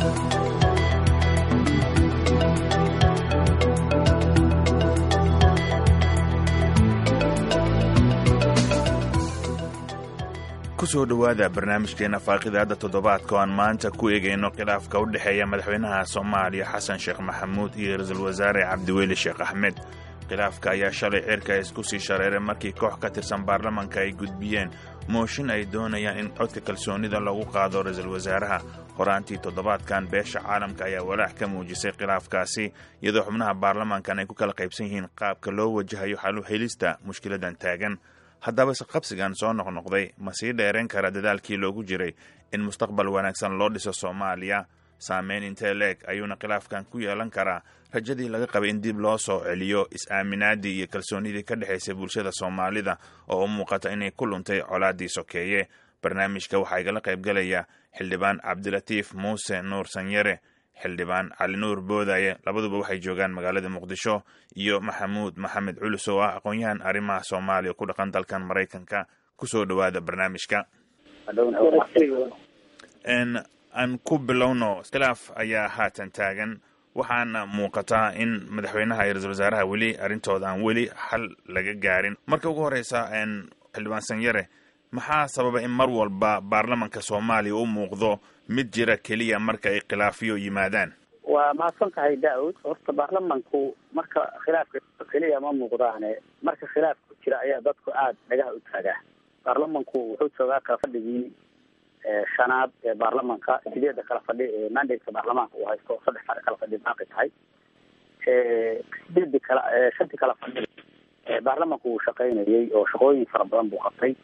kusoo dhowaada barnaamijkeena faaqidaada toddobaadka oo aan maanta ku eegayno khilaafka u dhexeeya madaxweynaha soomaaliya xasan sheekh maxamuud iyo ra-iisul wasaare cabdiweli sheekh axmed khilaafka ayaa shalay cirka isku sii shareeray markii koox ka tirsan baarlamanka ay gudbiyeen mooshin ay doonayaan in codka kalsoonida lagu qaado ra-iisul wasaaraha horaantii toddobaadkan beesha caalamka ayaa walaac ka muujisay khilaafkaasi iyadoo xubnaha baarlamankan ay ku kala qaybsan yihiin qaabka loo wajahayo xalu helista mushkiladan taagan haddaba isqabsigan soo noqnoqday ma sii dheerayn kara dadaalkii loogu jiray in mustaqbal wanaagsan loo dhiso soomaaliya saameyn intee leeg ayuuna khilaafkan ku yeelan karaa rajadii laga qabay in dib loo soo celiyo is-aaminaadii iyo kalsoonidii ka dhexaysay bulshada soomaalida oo u muuqata inay ku luntay colaaddii sokeeye barnaamijka waxaa igala qaybgalaya xildhibaan cabdilatiif muuse nuur sanyare xildhibaan cali nuur boodaye labaduba waxay joogaan magaalada muqdisho iyo maxamuud maxamed culus oo ah aqoon-yahan arrimaha soomaaliya ku dhaqan dalkan maraykanka kusoo dhowaada barnaamijka aan ku bilowno khilaaf ayaa haatan taagan waxaana muuqataa in madaxweynaha iyo ra-isul wasaaraha weli arrintooda aan weli xal laga gaarin marka ugu horeysa xildhibaan sanyare maxaa sababa in mar walba baarlamanka soomaaliya u muuqdo mid jira keliya marka ay khilaafiyo yimaadaan waa mahadsan tahay daawud horta baarlamanku marka khilaafka keliya ma muuqdaane marka khilaaf ku jira ayaa dadku aada dhagaha u taagaa baarlamanku wuxuu joogaa kala fadhigii shanaad ee baarlamanka sideedda kala fadhi ee mandate-ka baarlamaanka uu haysto saddex fadhi kala fadhi baaqi tahay sideedii kala shantii kala fadhi baarlamanku uu shaqaynayay oo shaqooyin fara badan buu qabtay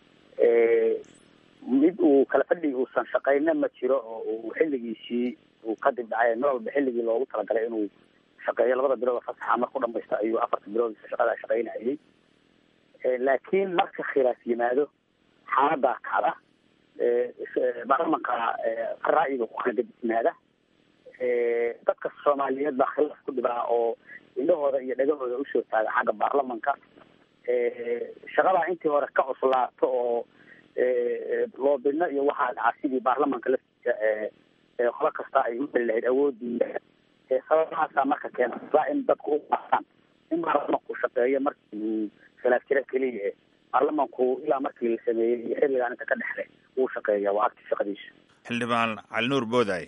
mid uu kala fadhigi uusan shaqayna ma jiro oo uu xilligiisii uu kadib dhacay mar walba xilligii loogu talagalay inuu shaqeeyo labada bilood oo fasaxa marku dhamaysta ayuu afarta bilood shaqadaa shaqaynayay laakiin marka khilaaf yimaado xaaladaa kacda baarlamanka ra'yiga ku kala gadisnaada dadka soomaaliyeed baa khilaaf ku dhibaa oo indhahooda iyo dhagahooda usoo taaga xagga baarlamanka shaqadaa intii hore ka cuslaato oo loobidno iyo waxaa dhacaa sidii baarlamanka laftiisa qolo kasta ay u heli lahayd awoodii sababahaasaa marka keenta in dadku u qaasaan in baarlamanku shaqeeyo markii uu khilaaf jira keliya baarlamanku ilaa markii la sameeyey iyo xilligaan inta ka dhexle wuu shaqeeya waa agti shaqadiisa xildhibaan cali nuur boodaye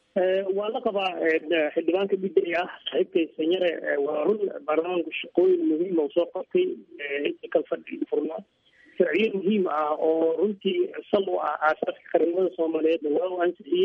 waa la qabaa xildhibaanka bidday ah saaxiibkay sanyare waa run baarlamaanku shaqooyin muhiima soo qabtay intii kala fadhi furnaa sharciyo muhiim ah oo runtii sal u ah aasaaska qaranimada soomaaliyeedna waa u ansixiyey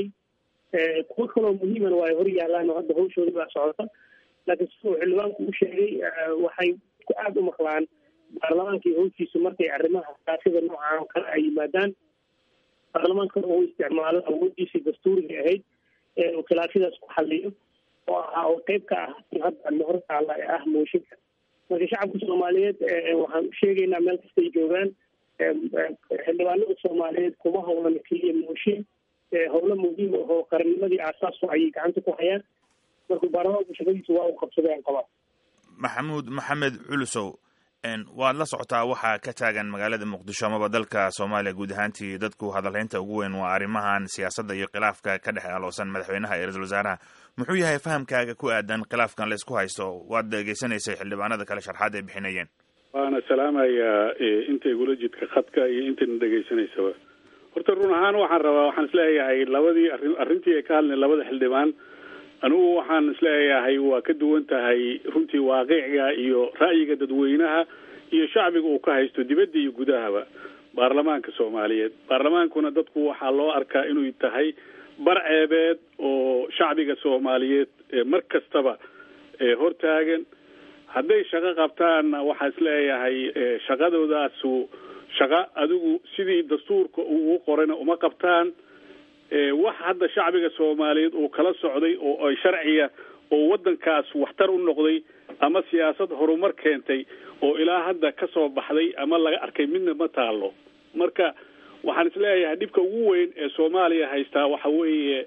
kuwo kaloo muhiimana waa ay hor yaalaan oo hadda hawshooda baa socota laakiin siduu xildhibaanku u sheegay waxay ku aada u maqlaan baarlamaanka iyo hawshiisu markay arrimaha saasida noocan oo kale ay yimaadaan baarlamaankana uu isticmaalo awoodiisii dastuuriga ahayd uu khilaafyadaas ku xaliyo oo ahaa oo qeyb ka ah hadda hor taala ee ah mooshinka marka shacabka soomaaliyeed waxaan sheegaynaa meel kastay joogaan xildhibaanada soomaaliyeed kuma howlan keliya mooshin howlo muhiim ahoo qarannimadii aasaasu ayay gacanta ku hayaan marka baarlamaanku shaqadiisa waa uu qabsadeen qabaa maxamuud maxamed culusow waad la socotaa waxaa ka taagan magaalada muqdisho amaba dalka soomaaliya guud ahaantii dadku hadalhaynta ugu weyn waa arrimahan siyaasadda iyo khilaafka ka dhex aloosan madaxweynaha iyo ra-isul wasaaraha muxuu yahay fahamkaaga ku aadan khilaafkan laysku haysto waad dhegeysanaysay xildhibaanada kale sharxaad ay bixinayeen waana salaamayaa inta igula jidka khadka iyo intayna dhegaysanaysaba horta run ahaan waxaan rabaa waxaan isleeyahay labadii arrin arrintii ay ka hadleen labada xildhibaan anigu waxaan isleeyahay waa ka duwan tahay runtii waaqiciga iyo ra'yiga dadweynaha iyo shacbiga uu ka haysto dibadda iyo gudahaba baarlamaanka soomaaliyeed baarlamaankuna dadku waxaa loo arkaa inuu tahay bar ceebeed oo shacbiga soomaaliyeed mar kastaba hortaagan hadday shaqo qabtaanna waxaa isleeyahay shaqadoodaasu shaqo adigu sidii dastuurka uu qorayna uma qabtaan wax hadda shacbiga soomaaliyeed uu kala socday oo ay sharciya oo waddankaas waxtar u noqday ama siyaasad horumar keentay oo ilaa hadda ka soo baxday ama laga arkay midna ma taalo marka waxaan isleeyahay dhibka ugu weyn ee soomaaliya haystaa waxa weeye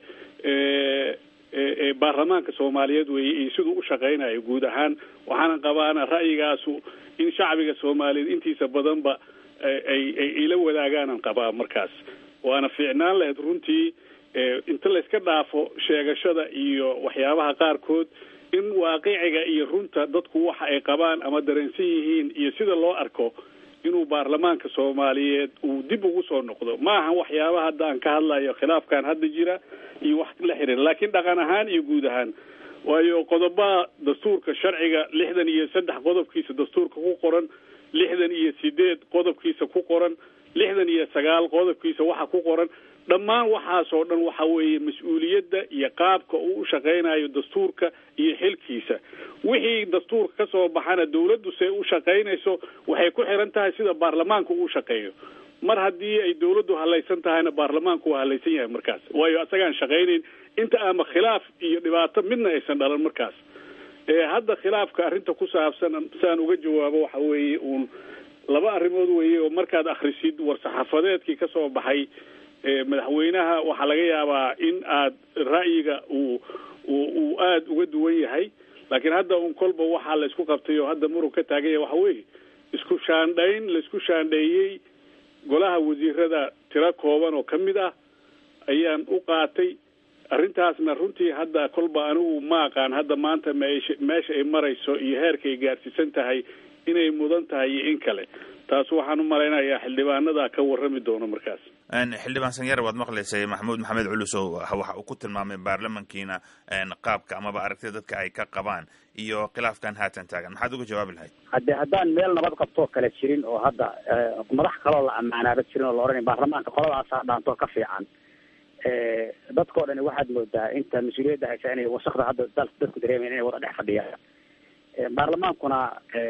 baarlamaanka soomaaliyeed weeye iyo siduu u shaqaynayo guud ahaan waxaana qabaana ra'yigaasu in shacbiga soomaaliyeed intiisa badanba ay ay ila wadaagaanaan qabaa markaas waana fiicnaan lahayd runtii inta layska dhaafo sheegashada iyo waxyaabaha qaarkood in waaqiciga iyo runta dadku waxa ay qabaan ama dareensan yihiin iyo sida loo arko inuu baarlamaanka soomaaliyeed uu dib ugu soo noqdo ma ahan waxyaabaha hadda aan ka hadlayo khilaafkan hadda jira iyo wax la xiriira laakiin dhaqan ahaan iyo guud ahaan waayo qodobaha dastuurka sharciga lixdan iyo saddex qodobkiisa dastuurka ku qoran lixdan iyo sideed qodobkiisa ku qoran lixdan iyo sagaal qodobkiisa waxa ku qoran dhammaan waxaasoo dhan waxa weeye mas-uuliyadda iyo qaabka uu u shaqaynayo dastuurka iyo xilkiisa wixii dastuurka ka soo baxana dawladdu see u shaqaynayso waxay ku xiran tahay sida baarlamaanku uu shaqeeyo mar haddii ay dawladdu halaysan tahayna baarlamaanku waa halaysan yahay markaas waayo asagaan shaqaynayn inta ama khilaaf iyo dhibaato midna aysan dhalan markaas hadda khilaafka arrinta ku saabsan saan uga jawaabo waxa weeye uun laba arrimood weeye oo markaad akhrisid war-saxaafadeedkii ka soo baxay madaxweynaha waxaa laga yaabaa in aad ra'yiga uu uu aada uga duwan yahay laakiin hadda un kolba waxaa la isku qabtay oo hadda murug ka taagan yahay waxa weeye isku shaandhayn la isku shaandheeyey golaha wasiirada tiro kooban oo ka mid ah ayaan u qaatay arrintaasna runtii hadda kolba anigu ma aqaan hadda maanta meesha meesha ay marayso iyo heerka ay gaarsiisan tahay inay mudan tahay iyo in kale taas waxaan u malaynayaa xildhibaanada ka warrami doono markaas xildhibaan sanyare waad maqlaysay maxamuud maxamed culusow waxa uu ku tilmaamay baarlamankiina qaabka amaba aragtida dadka ay ka qabaan iyo khilaafkan haatan taagan maxaad uga jawaabi lahayd hadde haddaan meel nabad qabtoo kale jirin oo hadda madax kaloo la ammaanaaba jirin oo la odhanay baarlamaanka qoladaasaa dhaantoo ka fiican dadkao dhani waxaad moodaa inta mas-uuliyadda haysa inay wasakda hadda dal dadku dareemayan inay wada dhex fadhiyaan baarlamaankuna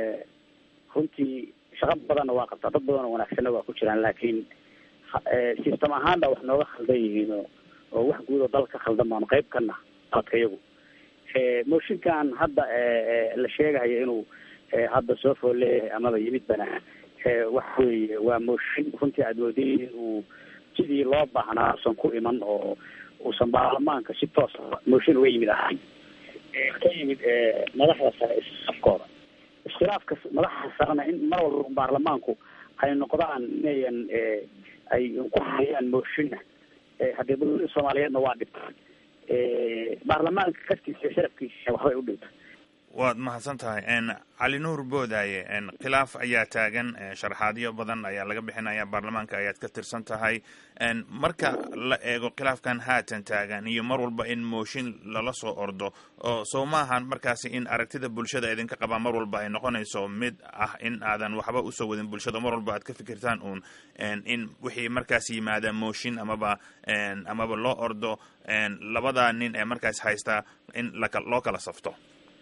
runtii shaqo badanna waa qabtaa dad badan oo wanaagsanna waa ku jiraan laakiin system ahaan baa wax nooga khaldan yihiin oo oo wax guud oo dal ka khaldan baanu qayb kana qaladka iyagu mooshinkan hadda la sheegayo inuu hadda soo fool leeyahay amaba yimid bana waxa weeye waa mooshin runtii aada moodayay in uu sidii loo baahnaa usan ku iman oo uusan baarlamaanka si toos mooshin uga yimid ahayn ka yimid madaxda sare isafkooda iskhilaafka madaxda sarena in mar walba baarlamaanku ay noqdaan inayan ay ku hayaan mooshinna haddee dawladda soomaaliyeedna waa dhibtaan baarlamaanka laftiisa iyo sharafkiisa waxbay u dhintay waad mahadsan tahay cali nuur boodaaye khilaaf ayaa taagan sharaxaadyo badan ayaa laga bixinaya baarlamaanka ayaad ka tirsan tahay marka la eego khilaafkan haatan taagan iyo mar walba in mooshin lala soo ordo oo soo maahan markaasi in aragtida bulshada idinka qabaa mar walba ay noqonayso mid ah in aadan waxba usoo wadin bulshada mar walba aad ka fikirtaan uun in wixii markaas yimaada mooshin amaba amaba loo ordo labada nin ee markaas haystaa in loo kala safto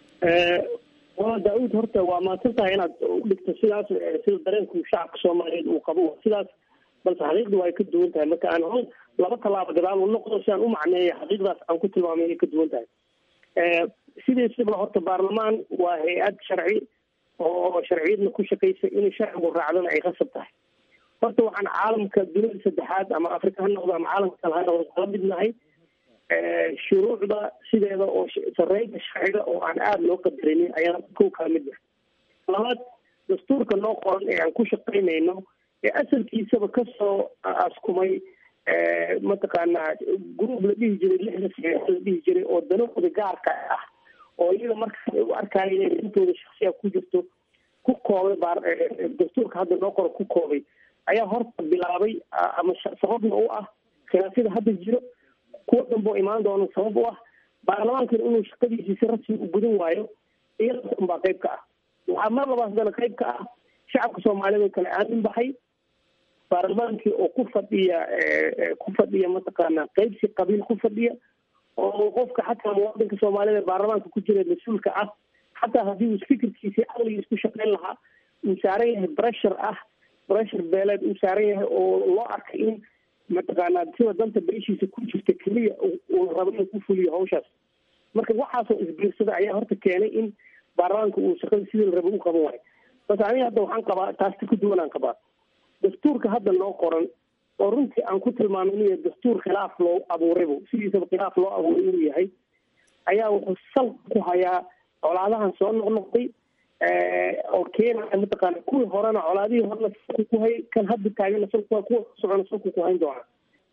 waa daa-uud horta waa mahadsan tahay inaad udhigto sidaas sida dareenku shacabka soomaaliyeed uu qabo sidaas balse xaqiiqdu ay ka duwan tahay marka aan hol laba tallaabo gadaal u noqdo si aan u macneeya xaqiiqdaas aan ku tilmaamay inay ka duwan tahay sidiisaba horta baarlamaan waa hay-ad sharci oo sharciyadna ku shaqaysa inay sharcigu raacdana ay qasab tahay horta waxaan caalamka dunida saddexaad ama afrika ha noqdo ama caalamka kale ha noqdo kala midnahay shuruucda sideeda oo sareynta sharciga oo aan aada loo qadarinin ayaan kow kala mid ah labaad dastuurka noo qoran ee aan ku shaqaynayno ee asalkiisaba kasoo askumay mataqaanaa group la dhihi jiray lixda saxiix la dhihi jiray oo danahooda gaarka ah oo iyaga markaas ay u arkaayo inay intooda shaksiya ku jirto ku koobay baar dastuurka hadda noo qoran ku koobay ayaa horta bilaabay ama sababna u ah khilaafyada hadda jiro kuwa dambe oo imaan doona sabab u ah baarlamaankana inuu shaqadiisii si rasmi u gudan waayo iyadaas unbaa qayb ka ah waxaa mar labaad haddana qayb ka ah shacabka soomaaliyeed oo kale aamin baxay baarlamaankii oo ku fadhiya ku fadhiya mataqaana qaybsi qabiil ku fadhiya oo qofka xataa muwaadinka soomaaliyed ee baarlamaanka ku jira mas-uulka ah xataa haddii uu fikirkiisi aqligiis ku shaqayn lahaa uu saaran yahay bressure ah bressure beeleed uu saaran yahay oo loo arkay in mataqaanaa sida danta beeshiisa ku jirta keliya uu rabo inuu ku fuliyo hawshaas marka waxaasoo isbiirsada ayaa horta keenay in baarlamaanka uu shaqada sidii la rabo u qaban waayo bas aniga hadda waxaan qabaa taasta ka duwanaan qabaa dastuurka hadda noo qoran oo runtii aan ku tilmaamay inuu yahay dastuur khilaaf loo abuuraybu sidiisaba khilaaf loo abuuray inuu yahay ayaa wuxuu sal ku hayaa colaadahan soo noqnoqday oo keenaya mataqaana kuwii horena colaadihii horena salku ku hayay kan hadda taagana salku kuwa socona salku ku hayn doona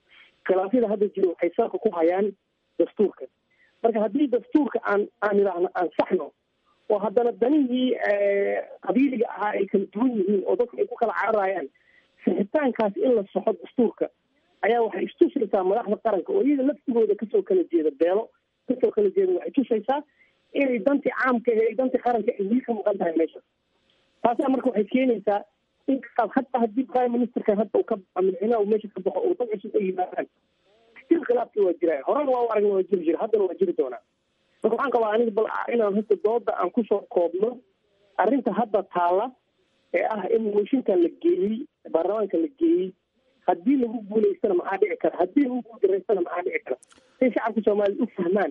khilaafyada hadda jiro waxay salka ku hayaan dastuurka marka haddii dastuurka aan aan idhaahno aan saxno oo haddana danihii qabiiliga ahaa ay kala duwan yihiin oo dadka ay ku kala cararayaan sixitaankaas in la soxo dastuurka ayaa waxay istusaysaa madaxda qaranka oo iyada laftigooda kasoo kala jeeda beelo kasoo kala jeeda waxay tusaysaa inay dantii caamka ee dantii qaranka ay wili ka maqan tahay meesha taasaa marka waxay keenaysaa in kaaad hataa haddii prime ministerkan hadda uu ka baxo madaxweynaha uu meesha ka baxo oo dad cusub ay yimaadaan stil khilaafki waa jiraa horena waa u aragna waa jiri jira haddana waa jiri doonaa marka waxaan qabaa aniga bal inaan hasta dooda aan kusoo koobno arrinta hadda taala ee ah in mooshinkan la geeyey baarlamaanka la geeyey haddii lagu guulaystana maxaa dhici kara haddii lagu guuldareystana maxaa dhici kara say shacabka soomaaliya u fahmaan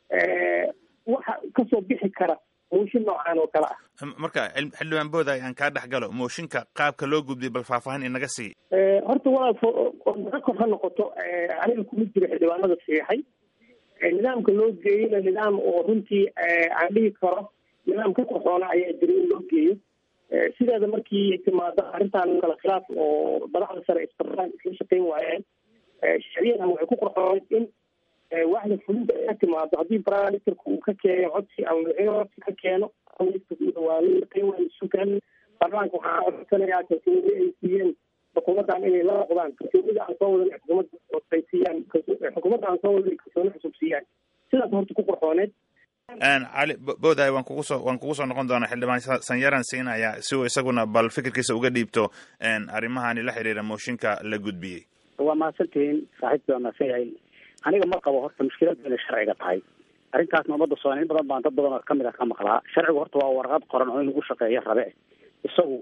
waxa kasoo bixi kara mooshin noocaan oo kale ah marka xildhibaan booda aan kaa dhex galo mooshinka qaabka loo gudbiyay bal faahfaahin inaga sii horta walaal naga kor ha noqoto aniga kuma jiro xildhibaanada saxiixay nidaamka loo geeyeyna nidaam oo runtii aan dhihi karo nidaam ka qorxoona ayaa jira in loo geeyo sideeda markii timaado arrintan kala khilaaf oo madaxda sare isbaraan isla shaqeyn waayeen sharciyadan waxay ku qorxooneyd in waaxda fulinta ay ka timaado haddii prime ministerka uu ka keeno codsi ama madaxweyne codsi ka keeno waa la shaqeyn waaya sugan baarlamaanka waxaa codsanayaa kalsoonida ay siiyeen xukuumaddan inay la noqdaan kalsoonida aan soo wadan xukuumadda ay siiyaan xukuumadda aan soo wadan kalsooni cusub siiyaan sidaas horta ku qorxooneed cali boodaay waan kugu soo waan kugu soo noqon doonaa xildhibaan sanyaran siinaya si uu isaguna bal fikirkiisa uga dhiibto arrimahani la xiriira mooshinka la gudbiyey waa mahadsantihiin saaxiibkii waa mahadsan yahay aniga ma qabo horta mushkiladu inay sharciga tahay arrintaasna ummadda soomaaliya in badan baan dad badan oo kamid ah ka maqlaa sharcigu horta waa warqad qoran oo in lagu shaqeeyo rabe isagu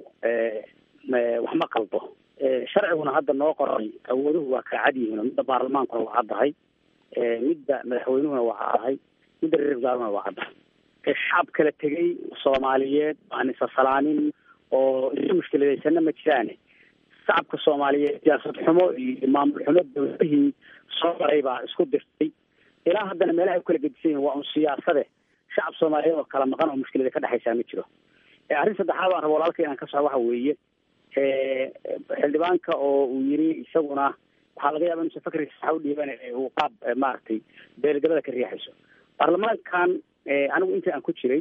wax ma qalbo sharciguna hadda noo qoray awooduhu waa kala cad yihiin oo midda baarlamaankuna waa caddahay midda madaxweynuhuna waa caddahay midda reer wasaaruna waa caddahay shacab kala tegay soomaaliyeed aan isasalaanin oo isu mushkiladeysana ma jiraane shacabka soomaaliyeed siyaasad xumo iyo maamul xumo dawladihii soo maray baa isku dirtay ilaa haddana meelaha ay ukala gedisan yihin waa un siyaasade shacab soomaaliyeed oo kala maqan oo mushkilada ka dhexaysaa ma jiro arrin saddexaad baan raba walaalka inaan ka soco waxa weeye xildhibaanka oo uu yiri isaguna waxaa laga yaaba inuusan fakrigiisa waxa u dhiiban uu qaab maaragtay beelgabada ka riixayso baarlamaankan anigu intii aan ku jiray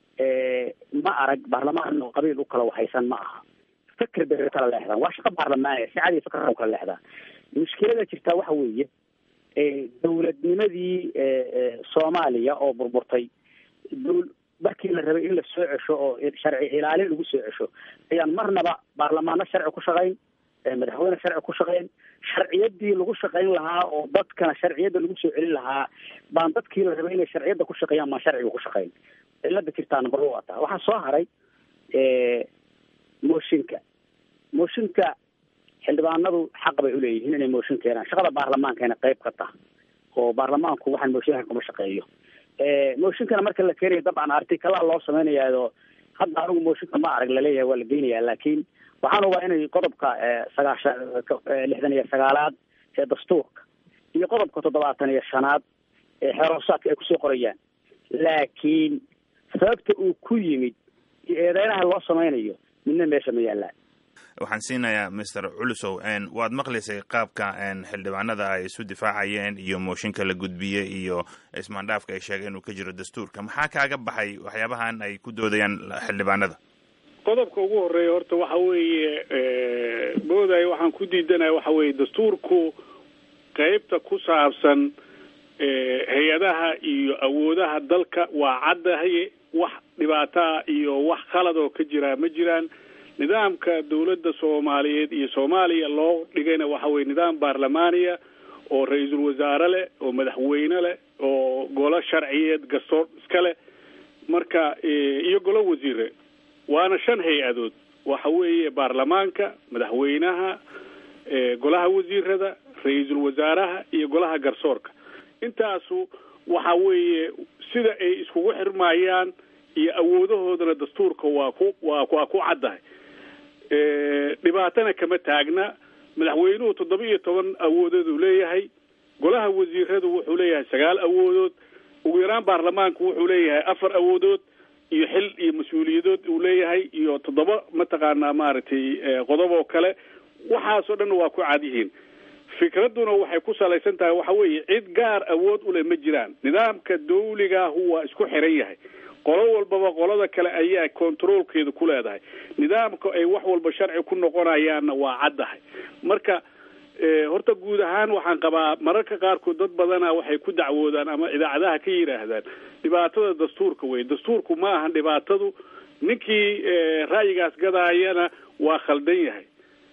ma arag baarlamaan oo qabiil u kala waxaysan ma aha fikr bay kala leexdaan waa shaqo baarlamaaniya si cadi fikr u kala leexdaa mushkilada jirtaa waxa weeye dawladnimadii soomaaliya oo burburtay dwl markii la rabay in la soo cesho oo sharci ilaalin lagu soo cesho ayaan marnaba baarlamaano sharci ku shaqayn madaxweyne sharci ku shaqayn sharciyadii lagu shaqayn lahaa oo dadkana sharciyadda lagu soo celin lahaa baan dadkii la rabay inay sharciyadda ku shaqeeyaan baan sharciga ku shaqayn cilada jirtaa number wa taa waxaa soo haray mooshinka mooshinka xildhibaanadu xaq bay uleeyihiin inay mooshin keenaan shaqada baarlamaankana qayb ka tah oo baarlamaanku waxaan mooshinka kuma shaqeeyo mooshinkana marka la keenayo dabcan artikalaa loo samaynayaado hadda anigu mooshinka ma arag laleeyahay waa la geynayaa laakiin waxaan ubaa inay qodobka sagaashan lixdan iyo sagaalaad ee dastuurka iyo qodobka toddobaatan iyo shanaad ee xeroosaadka ay kusoo qorayaan laakiin sababta uu ku yimid iyo eedeynaha loo samaynayo midna meesha ma yaallaan waxaan siinayaa mister culusow waad maqlaysay qaabka xildhibaanada ay isu difaacayeen iyo mooshinka la gudbiyey iyo ismaandhaafka ay sheegeen inuu ka jiro dastuurka maxaa kaaga baxay waxyaabahan ay ku doodayaan xildhibaanada qodobka ugu horeeya horta waxa weeye booday waxaan ku diidanaya waxa weeye dastuurku qeybta ku saabsan hay-adaha iyo awoodaha dalka waa caddahay wax dhibaataa iyo wax khalad oo ka jiraa ma jiraan nidaamka dawladda soomaaliyeed iyo soomaaliya loo dhigayna waxa weye nidaam baarlamaaniya oo ra-iisul wasaare leh oo madaxweyne leh oo golo sharciyeed gastoor iska leh marka iyo golo wasiire waana shan hay-adood waxa weeye baarlamaanka madaxweynaha golaha wasiirada ra-iisul wasaaraha iyo golaha garsoorka intaasu waxa weeye sida ay iskugu xirmayaan iyo awoodahoodana dastuurka waa ku waa waa ku caddahay dhibaatana kama taagna madaxweynuhu toddoba iyo toban awoodooduu leeyahay golaha wasiiradu wuxuu leeyahay sagaal awoodood ugu yaraan baarlamaanku wuxuu leeyahay afar awoodood iyo xil iyo mas-uuliyadood uu leeyahay iyo toddoba mataqaanaa maaragtay qodob oo kale waxaasoo dhan waa ku cad yihiin fikradduna waxay ku salaysan tahay waxa weeye cid gaar awood u leh ma jiraan nidaamka dawligaahu waa isku xiran yahay qolo walbaba qolada kale ayaa controolkeeda ku leedahay nidaamka ay wax walba sharci ku noqonayaanna waa caddahay marka horta guud ahaan waxaan qabaa mararka qaarkood dad badana waxay ku dacwoodaan ama idaacadaha ka yidhaahdaan dhibaatada dastuurka wey dastuurku ma ahan dhibaatadu ninkii ra'yigaas gadaayana waa khaldan yahay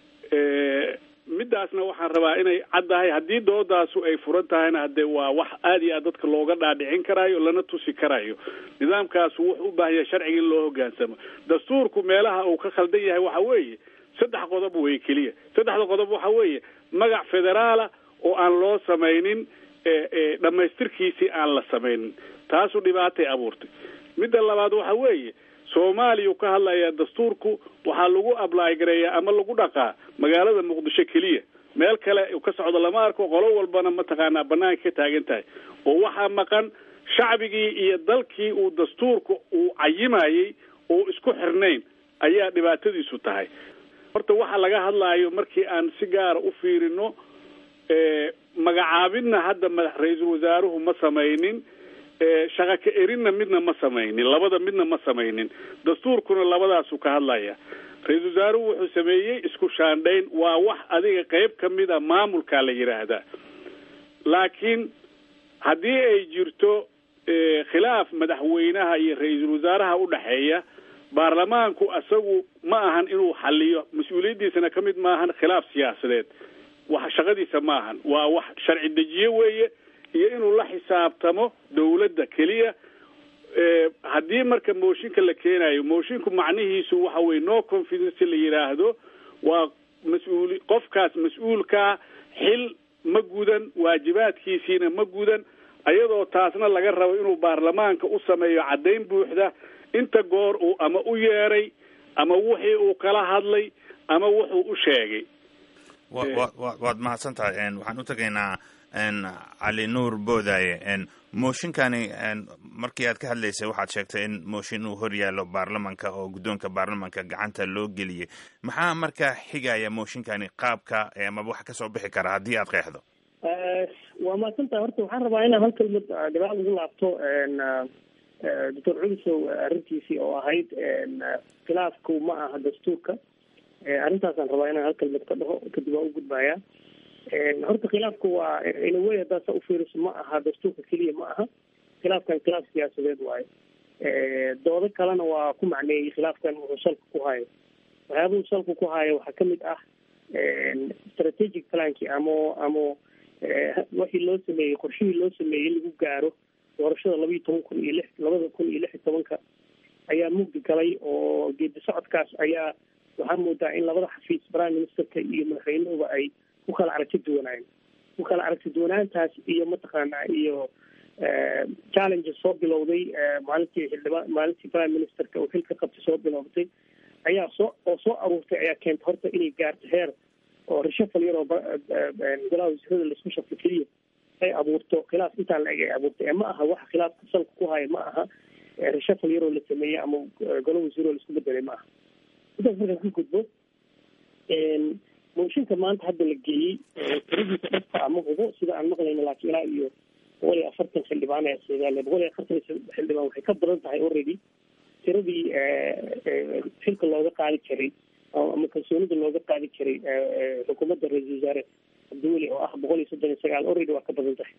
midaasna waxaan rabaa inay caddahay haddii doodaasu ay furan tahayna hadee waa wax aada iyo aad dadka looga dhaadhicin karaayo lana tusi karayo nidaamkaasu wuxuu u baahan yahay sharciga in loo hogaansamo dastuurku meelaha uu ka khaldan yahay waxa weeye saddex qodob wey keliya saddexda qodob waxa weeye magac federaala oo aan loo samaynin dhammaystirkiisii aan la samaynin taasu dhibaatay abuurtay midda labaad waxa weeye soomaaliya ka hadlaya dastuurku waxaa lagu ablaay gareeyaa ama lagu dhaqaa magaalada muqdisho keliya meel kale ka socdo lama arko qolo walbana mataqaanaa banaanka ka taagan tahay oo waxaa maqan shacbigii iyo dalkii uu dastuurka uu cayimayey oo isku xirnayn ayaa dhibaatadiisu tahay horta waxa laga hadlaayo markii aan si gaara u fiirino magacaabidna hadda madax ra-iisul wasaaruhu ma samaynin shaqa ka erinna midna ma samaynin labada midna ma samaynin dastuurkuna labadaasu ka hadlaya ra-iisul wasaaruhu wuxuu sameeyey isku shaandhayn waa wax adiga qeyb ka mid a maamulkaa la yidhaahdaa laakiin haddii ay jirto khilaaf madaxweynaha iyo ra-iisul wasaaraha udhaxeeya baarlamaanku isagu ma ahan inuu xaliyo mas-uuliyaddiisana ka mid maahan khilaaf siyaasadeed wax shaqadiisa ma ahan waa wax sharci dejiye weeye iyo inuu la xisaabtamo dawladda keliya haddii marka mooshinka la keenayo moshinku macnihiisu waxa weye no confidence la yidhaahdo waa mas-uuli qofkaas mas-uulkaa xil ma gudan waajibaadkiisiina ma gudan ayadoo taasna laga rabo inuu baarlamaanka u sameeyo caddayn buuxda inta goor uu ama u yeeray ama wixii uu kala hadlay ama wuxuu u sheegay waad mahadsan tahay waxaan u tegaynaa cali nuur boodaaye mooshinkani markii aad ka hadlaysay waxaad sheegtay in mooshin uu hor yaallo baarlamanka oo guddoonka baarlamanka gacanta loo geliyey maxaa markaa xigaya mooshinkani qaabka amaba wax kasoo bixi kara haddii aad qeexdo waa mahadsan tahay horta waxaan rabaa inaan hal kelmad gadaal ugu laabto doctor culisow arrintiisii oo ahayd khilaafku ma aha dastuurka arrintaasaan rabaa inaan hal kelmad ka dhaho kadib waan u gudbayaa horta khilaafku waa inawey haddaad sa ufiiriso ma aha dastuurka keliya ma aha khilaafkan khilaaf siyaasadeed waayo doodo kalena waa ku macneeyey khilaafkan wuxuu salka ku hayo waxyaabuhu salka ku hayo waxaa kamid ah strategic planki ama ama wixii loo sameeyey qorshihii loo sameeyey in lagu gaaro doorashada laba iyo toban kun iyo lix labada kun iyo lix iyo tobanka ayaa mugdi galay oo geedi socodkaas ayaa waxaa moodaa in labada xafiis prime ministerka iyo madaxweynuhuba ay ku kala aragti duwanaayeen ku kala aragti duwanaantaas iyo mataqaanaa iyo challenges soo bilowday maalintii xildhibaan maalintii prime ministerka oo xilka qabtay soo bilowday ayaa soo oo soo aruurtay ayaa keentay horta inay gaarto heer oo reshafal yar oo golaha wasiirada laisku shafo keliya ay abuurto khilaaf intaan la eg ay abuurtay ee ma aha waxa khilaafka salka ku haya ma aha reshafal yaroo la sameeyey ama golo wasiiroo laisku bedelay ma aha intaas markaan ka gudbo mooshinka maanta hadda la geeyey tiradiisa dhabka ama hubo sida aan maqlayno laakiin ilaa iyo boqol iyo afartan xildhibaan ayaa soogaale boqol iyo afartan xildhibaan waxay ka badan tahay already tiradii xilka looga qaadi jiray ama kalsoonida looga qaadi jiray xukuumadda ra-iisul wasaare cabdiweli oo ah boqol iyo soddon iyo sagaal already waa ka badan tahay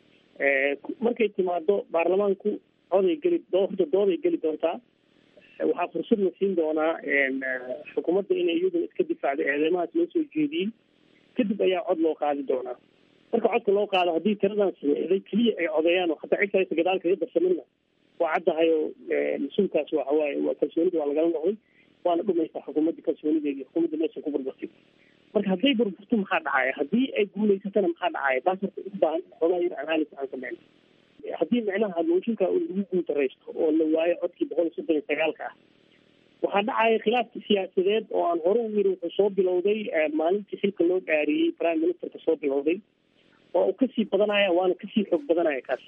markay timaado baarlamaanku oday geli horta dooday geli doontaa waxaa fursad la siin doonaa xukuumadda inay iyaduna iska difaacdo eedeymahaas loo soo jeediyey kadib ayaa cod loo qaadi doonaa marka codka loo qaado haddii tiradan sameeday keliya ay codeeyaan oo hataa cid kalesa gadaal kaga darsamina waa caddahay oo mas-uulkaas waxawaaye waa kalsoonida waa lagala noqday waana dhumaysaa xukuumadda kalsoonideedi xukuumadda meesha ku burburtay marka hadday burburto maxaa dhacaya haddii ay guulaysatana maxaa dhacaya taas horta u baahan xoogaa yar analysis aan sameyn haddii micnaha mooshinka lagu guuldaraysto oo la waayo codkii boqol iyo soddon iyo sagaalka ah waxaa dhacaya khilaafki siyaasadeed oo aan hore u yiri wuxuu soo bilowday maalintii xilka loo dhaariyey prime ministerka soo bilowday waa uu kasii badanaya waana kasii xoog badanaya kaas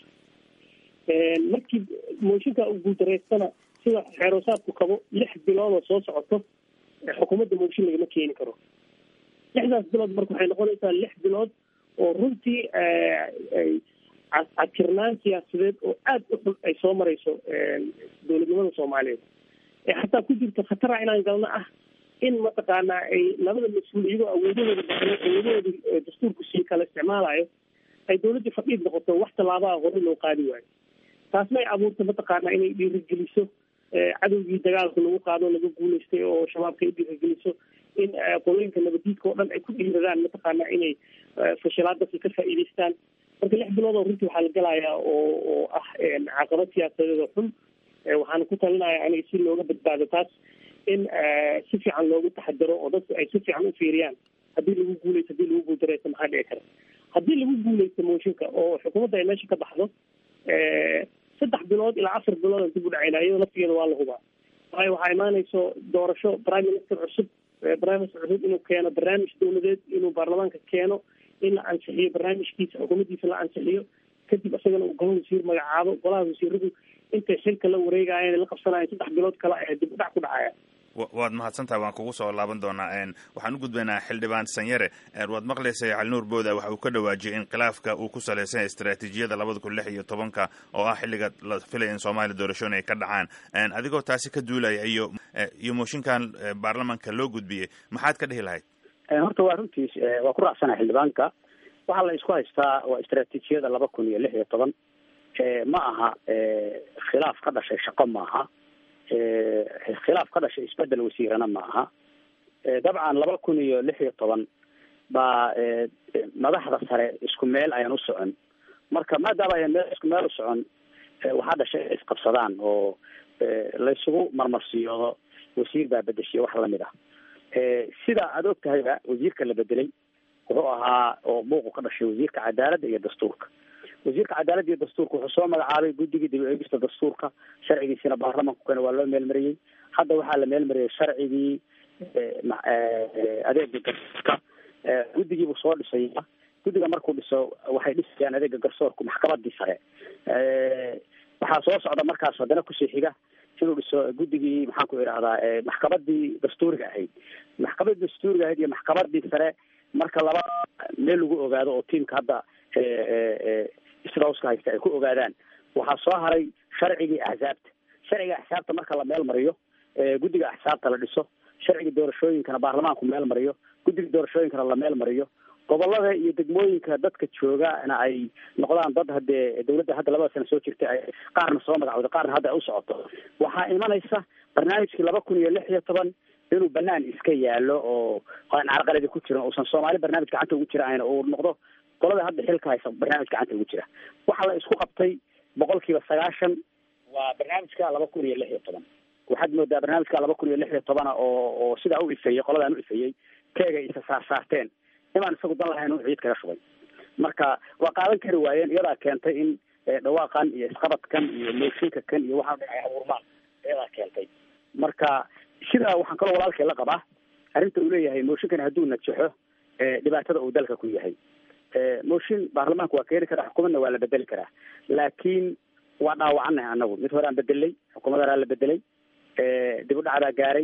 markii mooshinka uu guuldareystana sida xeeroosaadku qabo lix bilood oo soo socoto xukuumadda mooshin lagama keeni karo lixdaas bilood marka waxay noqonaysaa lix bilood oo runtii cadkirnaan siyaasadeed oo aada u xun ay soo marayso dowladnimada soomaaliyeed ee xataa ku jirto khatara inaan galno ah in mataqaanaa ay labada mas-uul iyagoo awoodahooda baxno awoodahooda dastuurku sii kala isticmaalayo ay dawladdii fadhiid noqoto wax tallaabaha hore loo qaadi waayo taasna ay abuurta mataqaanaa inay dhiirigeliso cadowgii dagaalka lagu qaado laga guulaystay oo shabaabka ay dhiirigeliso in qolooyinka nabadiidka oo dhan ay ku dhiiradaan mataqaanaa inay fashilaadasi ka faa'iidaystaan marka lix bilood oo runtii waxaa la galayaa oo oo ah caqabad siyaasadeed oo xun waxaana ku talinaya aniga si looga badbaado taas in si fiican loogu taxadaro oo dadku ay si fiican u fiiriyaan haddii lagu guuleysto haddii lagu guuldareysto maxaa dhici kara haddii lagu guuleysto mooshinka oo xukuumadda ay meesha ka baxdo saddex bilood ilaa afar bilood aan dib u dhacayna iyadoo laftigeeda waa la hubaa waayo waxaa imaanayso doorasho prime minister cusub prime minister cusub inuu keeno barnaamij dawladeed inuu baarlamaanka keeno in la ansixiyo barnaamijkiisa xukuumaddiisa la ansixiyo kadib isagana uu golaha wasiir magacaabo golaha wasiiradu intay xilka la wareegayeen la qabsanayeen saddex bilood kale ayaa dib u dhac ku dhacaya waad mahadsantahay waan kugu soo laaban doonaa waxaan u gudbaynaa xildhibaan sanyare waad maqlaysay calinuur booda waxa uu ka dhawaajiyay in khilaafka uu ku salaysan istaraatiijiyada labada kun lix iyo tobanka oo ah xilliga la filaya in soomaaliya doorashooyin ay ka dhacaan adigoo taasi ka duulaya iyo iyo mooshinkan baarlamanka loo gudbiyey maxaad ka dhihi lahayd horta waa runtiis waa ku raacsana xildhibaanka waxaa la isku haystaa waa istaraatiijiyada laba kun iyo lix iyo toban ma aha khilaaf ka dhashay shaqo maaha khilaaf ka dhashay isbedel wasiirana ma aha dabcan laba kun iyo lix iyo toban baa madaxda sare isku meel ayaan u socon marka maadaama ayaan meel isku meel u socon waxaa dhashay inay isqabsadaan oo laysugu marmarsiyoodo wasiir baa bedeshiya wax lamid ah sida aada og tahayba wasiirka la bedelay wuxuu ahaa oo buuqu ka dhashay wasiirka cadaaladda iyo dastuurka wasiirka cadaaladda iyo dastuurka wuxuu soo magacaabay guddigii dib u eegista dastuurka sharcigiisina baarlamanku kane waa loo meelmariyey hadda waxaa la meelmariyey sharcigii adeega garsoorka guddigii buu soo dhisaya guddiga markuu dhiso waxay dhisayaan adeega garsoorku maxkamadii sare waxaa soo socda markaas haddana kusii xiga inuu dhiso guddigii maxaan ku idhahdaa maxkamadii dastuuriga ahayd maxkamadii dastuuriga ahayd iyo maxkamadii sare marka laba meel lagu ogaado oo tiimka hadda isdhowska haysta ay ku ogaadaan waxaa soo haray sharcigii axsaabta sharciga axsaabta marka la meel mariyo guddiga axsaabta la dhiso sharciga doorashooyinkana baarlamaanku meel mariyo guddiga doorashooyinkana la meel mariyo gobolada iyo degmooyinka dadka joogana ay noqdaan dad hadee dawladda hadda labada sana soo jirtay ay qaarna soo magacooda qaarna hadda ay u socoto waxaa imanaysa barnaamijkii laba kun iyo lix iyo toban inuu banaan iska yaalo oo aan carqaladi ku jirin uusan soomaali barnaamij gacanta ugu jira ayna uu noqdo qolada hadda xilka haysa barnaamij gacanta ugu jira waxaa la isku qabtay boqol kiiba sagaashan waa barnaamijka laba kun iyo lix iyo toban waxaad moodaa barnaamijka laba kun iyo lix iyo tobana oo oo sidaa u ifeeyey qoladaan u ifeeyey keegay isa saar saarteen imaan isagu dan lahayn uu ciid kaga shubay marka waa qaadan kari waayeen iyadaa keentay in dhawaaqan iyo isqabadkan iyo mooshinka kan iyo waxaa dhinacay abuurmaan iyadaa keentay marka sidaa waxaan kaloo walaalkay la qabaa arrinta uu leeyahay mooshinkan hadduu najaxo dhibaatada uu dalka ku yahay mooshin baarlamaanka waa keeni karaa xukuumadna waa la bedeli karaa laakiin waa dhaawacanahay anagu mid hore aan bedelay xukuumad horaa la bedelay dib u dhacdaa gaaray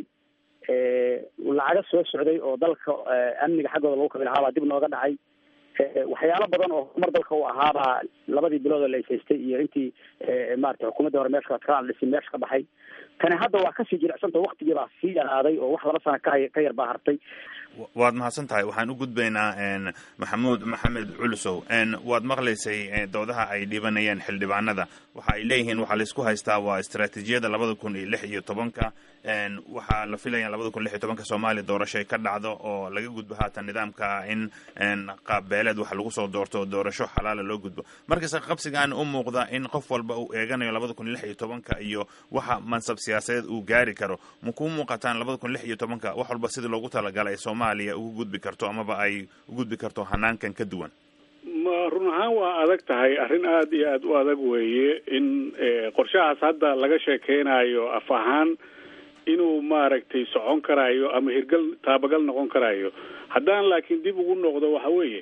lacaga soo socday oo dalka amniga xaggooda lagu kabi lahaa baa dib nooga dhacay waxyaalo badan oo horumar dalka u ahaabaa labadii bilood oo la ishaystay iyo intii maarata xukuumaddii hore meesha kaaan dhisi meesha ka baxay tani hadda waa kasii jilicsanta waktigii baa sii yaraaday oo wax laba sana ka ka yar baa hartay waad mahadsan tahay waxaan u gudbaynaa maxamuud maxamed culusow waad maqlaysay doodaha ay dhibanayeen xildhibaanada waxa ay leeyihiin waxaa laisku haystaa waa istaraatiijiyada labada kun iyo lix iyo tobanka waxaa la filaya labada kun lix iyo tobanka soomaaliya doorasho ay ka dhacdo oo laga gudbo haatan nidaamka in qaabbeeleed wax lagu soo doorto doorasho xalaala loo gudbo markasta qabsigan u muuqda in qof walba uu eeganayo labada kun lix iyo tobanka iyo waxa mansab siyaasadeed uu gaari karo ma kuu muuqataan labada kun lix iyo tobanka wax walba sidii loogu talagalay ay soomaaliya ugu gudbi karto amaba ay u gudbi karto hanaankan ka duwan ma run ahaan waa adag tahay arrin aada iyo aada u adag weeye in qorshahaas hadda laga sheekeynayo af ahaan inuu maaragtay socon karaayo ama hirgal taabagal noqon karaayo haddaan laakiin dib ugu noqdo waxa weeye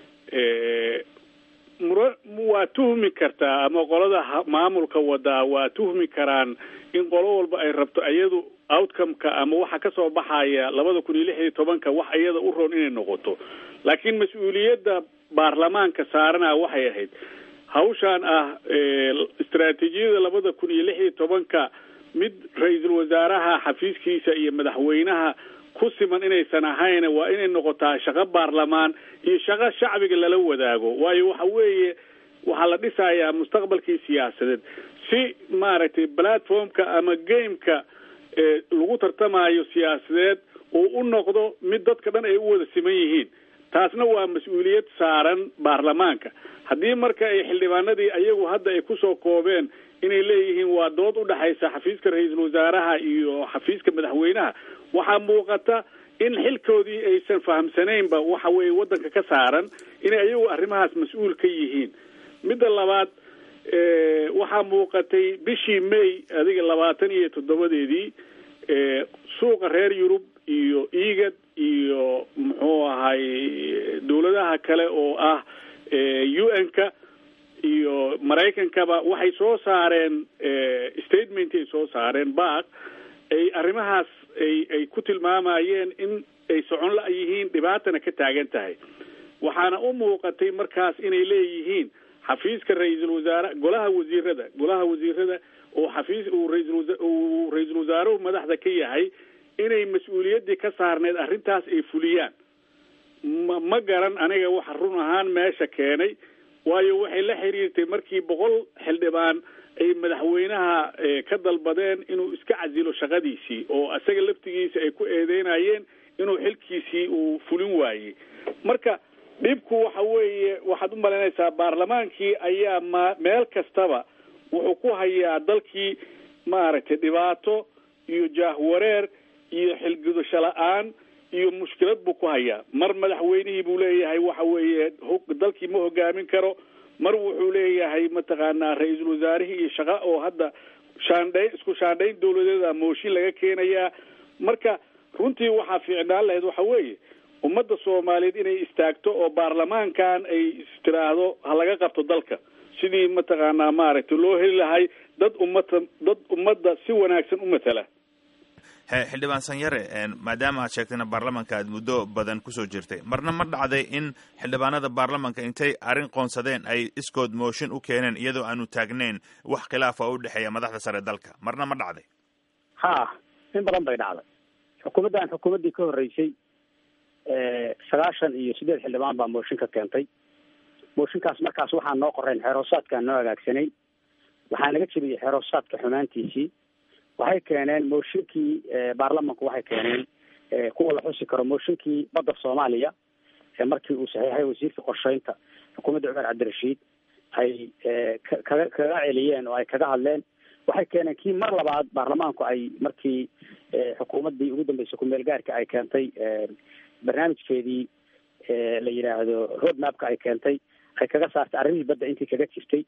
mura waa tuhmi kartaa ama qolada maamulka wadaa waa tuhmi karaan in qolo walba ay rabto iyadu outcome-ka ama waxa kasoo baxaya labada kun iyo lix iyo tobanka wax iyada u roon inay noqoto laakiin mas-uuliyadda baarlamaanka saarana waxay ahayd hawshaan ah istaraatiijiyada labada kun iyo lix iyo tobanka mid ra-iisul wasaaraha xafiiskiisa iyo madaxweynaha ku siman inaysan ahayn waa inay noqotaa shaqo baarlamaan iyo shaqo shacbiga lala wadaago waayo waxa weeye waxaa la dhisayaa mustaqbalkii siyaasadeed si maaragtay platformka ama gameka lagu tartamayo siyaasadeed uu u noqdo mid dadka dhan ay u wada siman yihiin taasna waa mas-uuliyad saaran baarlamaanka haddii marka ay xildhibaanadii ayagu hadda ay kusoo koobeen inay leeyihiin waa dood u dhexaysa xafiiska ra-iisul wasaaraha iyo xafiiska madaxweynaha waxaa muuqata in xilkoodii aysan fahamsanaynba waxa weeye waddanka ka saaran inay ayagu arrimahaas mas-uul ka yihiin midda labaad waxaa muuqatay bishii may adiga labaatan iyo toddobadeedii suuqa reer yurub iyo egad iyo muxuu ahay dawladaha kale oo ah u n-ka iyo maraykankaba waxay soo saareen statement ay soo saareen baaq ay arrimahaas ay ay ku tilmaamayeen in ay socon la yihiin dhibaatana ka taagan tahay waxaana u muuqatay markaas inay leeyihiin xafiiska ra-iisul wasaare golaha wasiirada golaha wasiirada oo xafiis uu raisal uu ra-iisul wasaaruhu madaxda ka yahay inay mas-uuliyaddii ka saarneed arrintaas ay fuliyaan ma ma garan aniga waxa run ahaan meesha keenay waayo waxay la xiriirtay markii boqol xildhibaan ay madaxweynaha ka dalbadeen inuu iska casilo shaqadiisii oo isaga laftigiisa ay ku eedeynayeen inuu xilkiisii uu fulin waayey marka dhibku waxa weeye waxaad u malaynaysaa baarlamaankii ayaa ma meel kastaba wuxuu ku hayaa dalkii maaragtay dhibaato iyo jaahwareer iyo xilgudasho la-aan iyo mushkilad buu ku hayaa mar madaxweynihii buu leeyahay waxa weeye dalkii ma hogaamin karo mar wuxuu leeyahay mataqaanaa ra-iisul wasaarihii iyo shaqa oo hadda shaandhayn isku shaandhayn dawladeeda mooshin laga keenayaa marka runtii waxaa fiicnaan lahayd waxa weeye ummadda soomaaliyeed inay istaagto oo baarlamaankan ay istiraahdo ha laga qabto dalka sidii mataqaanaa maaragtay loo heli lahay dad ummada dad ummadda si wanaagsan u matala xildhibaan sanyare maadaama aad sheegtayna baarlamanka aad muddo badan kusoo jirtay marna ma dhacday in xildhibaanada baarlamanka intay arrin qoonsadeen ay iskood mooshin u keeneen iyadoo aanu taagneyn wax khilaafa u dhexeeya madaxda sare dalka marna ma dhacday ha in badan bay dhacday xukuumaddan xukuumaddii ka horreysay sagaashan iyo sideed xildhibaan baa mooshin ka keentay mooshinkaas markaas waxaa noo qoreen xeeroosaadkaan noo hagaagsanay waxaa naga jebiyey xeeroosaadka xumaantiisii waxay keeneen mooshinkii baarlamanku waxay keeneen kuwa la xusi karo mooshinkii badda soomaaliya markii uu saxiixay wasiirka qorsheynta xukuumadda cumar cabdirashiid ay kaga kaga celiyeen oo ay kaga hadleen waxay keeneen kii mar labaad baarlamaanku ay markii xukuumaddii ugu dambeysay ku-meel gaarka ay keentay barnaamijkeedii la yidhaahdo road mapka ay keentay ay kaga saartay arrimihii badda intii kaga jirtay